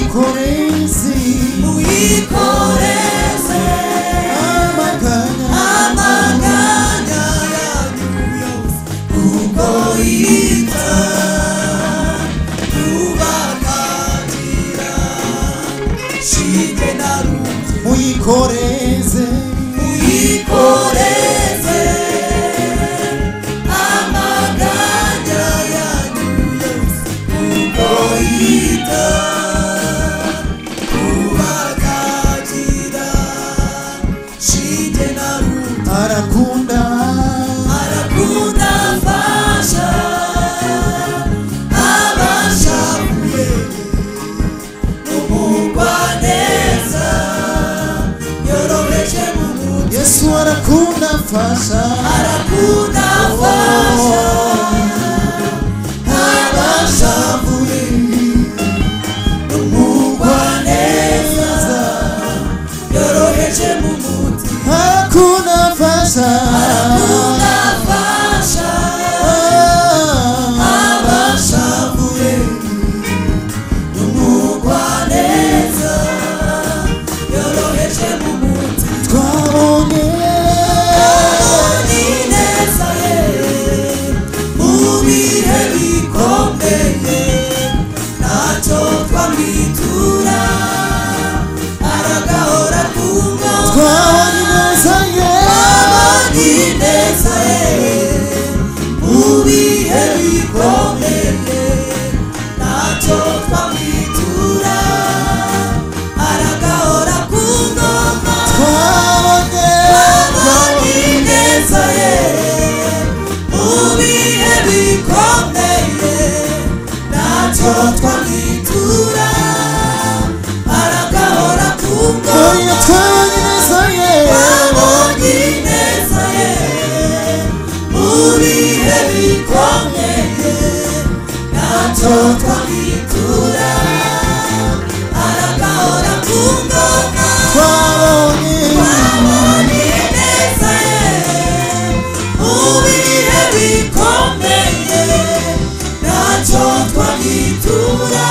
wikorezi muyikoreze amaganya amaganya yanyu yose kuko yita kubakatira shite na ruti muyikoreze muyikoreze amaganya yanyu yose kuko yita kubakatira shite na ruti arakunda arakunda mfasha abashavuye umugwaneza yoroheje mu mutima yesu arakunda mfasha arakunda mfasha abashavuye umugwaneza yoroheje mu mutima arakunda mfasha arakunda mfasha abashavuye umugwaneza yoroheje mu mutima twabonye abonye ineza ye mu bihe bikomeye ntacyo twamwitura aragahora ku ngoma twabonye ineza ye abonye ineza ye mu bihe bikomeye ntacyo twamwitura aragahora ku ngoma twabonye abonye ineza ye mu bihe bikomeye ntacyo twamwitura aragahora ku twabonye ngoma twabonye ineza ye abonye neza ye mu bihe bikomeye ntacyo twamwitura aragahora ku ngoma twabonye abonye neza ye mu bihe bikomeye ntacyo twamwitura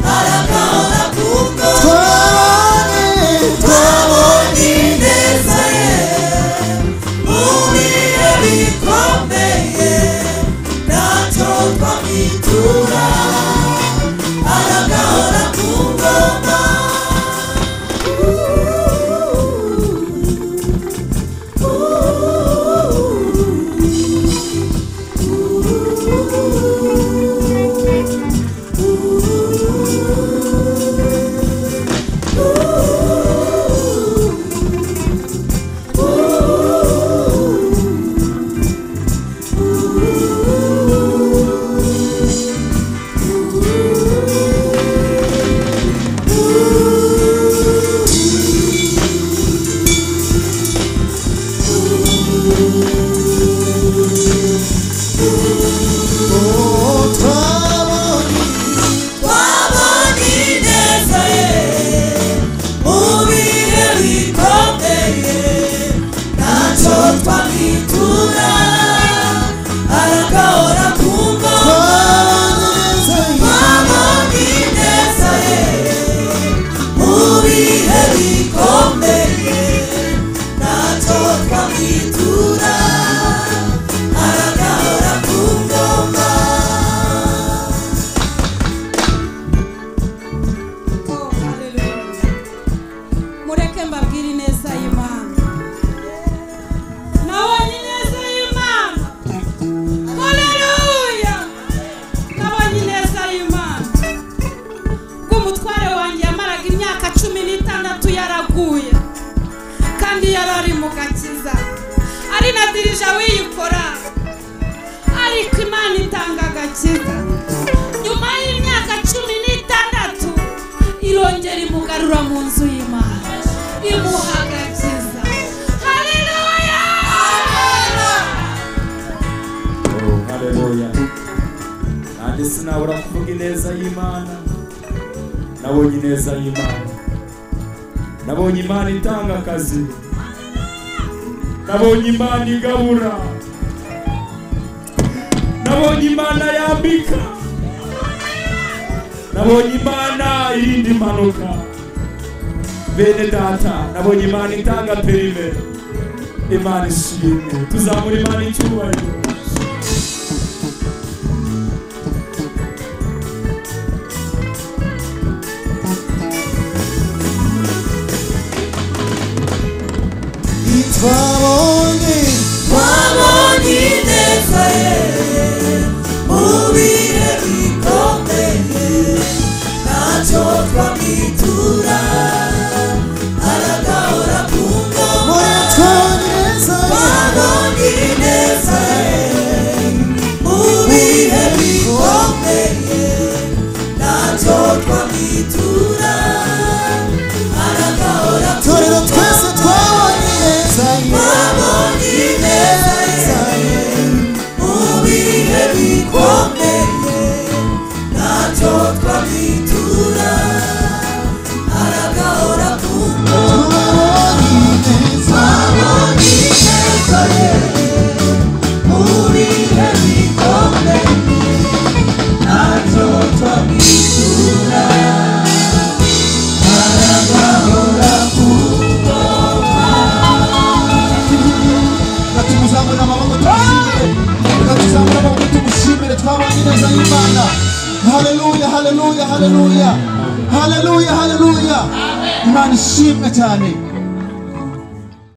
aragahora ku ngoma twabonye neza ye mu bihe bikomeye ntacyo twamwitura aragahora ku ngoma twabonye neza ye mu bihe bikomeye ntacyo twamwitura aragahora ku ngoma twabonye neza ye mu bihe bikomeye ntacyo twamwitura aragahora ku ngoma Oh, hallelujah. mureke mbabwire ineza y'imana nabonye ineza y'imana haleluya nabonye ineza y'imana ubwo umutware wanjye yamaraga imyaka cumi n'itandatu yaraguye kandi yari ari mu gakiza ari na dirija wiyikora ariko imana itanga agakiza nyuma y'imyaka cumi n'itandatu irongera imugarura mu nzu y'imana imuha agakiza haleluya Oh, haleluya nanjye sinabura kuvuga ineza y'imana nabonye ineza y'imana nabonye imana itanga akazi nabonye imana igabura nabonye imana yambika nabonye imana irinda impanuka bene data nabonye imana itanga perime imana ishimwe tuzamura imana icyubahiro twabonye twabonye ineza ye mu bihe bikomeye ntacyo twamwitura aragahora ku ngoma muri twoneza twabonye ineza ye mu bihe bikomeye ntacyo twamwitura aragahora ku torero twese twabonye ineza ye twabonye ineza ye mubihe bikomeye ntacyo twabitura aragahora ku twabonye ineza twabonye ineza ye mubihe bikomeye ntacyo twabitura aragahora ku ati muzamure amaboko tumushimire ati muzamure amaboko tumushimire twabanye neza y'imana haleluya haleluya haleluya haleluya haleluya imana ishimwe cyane